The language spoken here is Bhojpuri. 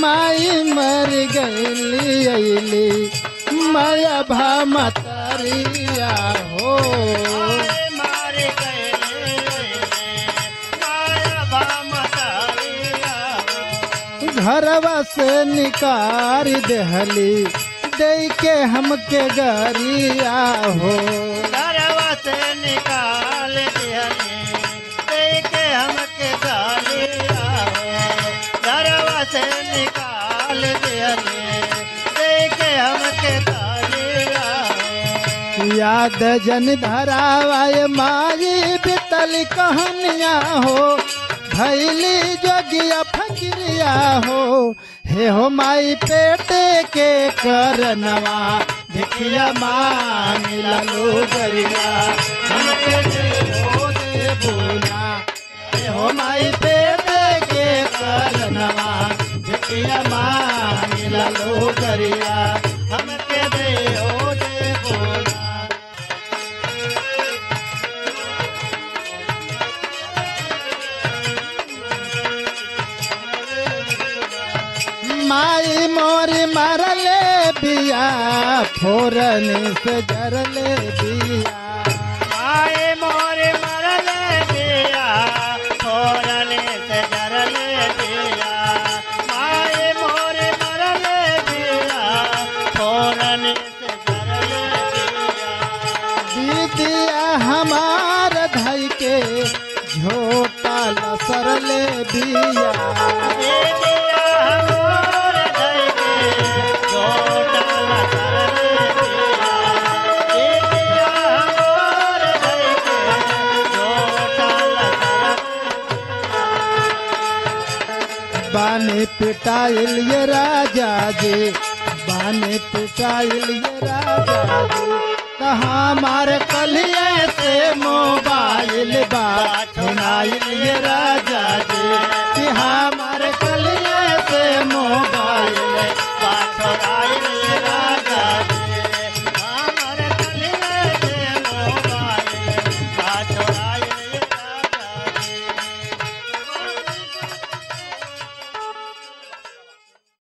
माई मर गईली अली माया भा मतरिया हो आए मारे गए माया भामतारिया घरवा से निकार देहली दे के हमके गरिया हो घरवा से निकाल दिहले देखे हमके गालिया घरवा से निकाल दिहले देखे हमके गालिया याद जन धरावाय माई बितल कहनिया हो भैली जोगिया फकरिया हो हे हो माई पेटे के करनवा भिखिया मांग ललो गरिया हमके दे हो दे बोला हे हो माई पेटे के करनवा भिखिया मांग ललो गरिया हमके दे हो दे बोला माई मोर मरले बिया फोरन से जरले बिया आए मोरे मरले दिया फोरने से जरले दिया आए मोरे मरले दिया फोरने से जरले दिया दीदिया हमार धई के झोटा लसरले बिया दे दिया हमोर धई के छोटा लसरले दिया दे दिया हमोर धई के छोटा लसरले बाने पिटाइल ये राजा जी बाने पिटाइल ये राजा जी कहाँ मार कलिए से मोबाइल बा छुनाइल ये राजा जी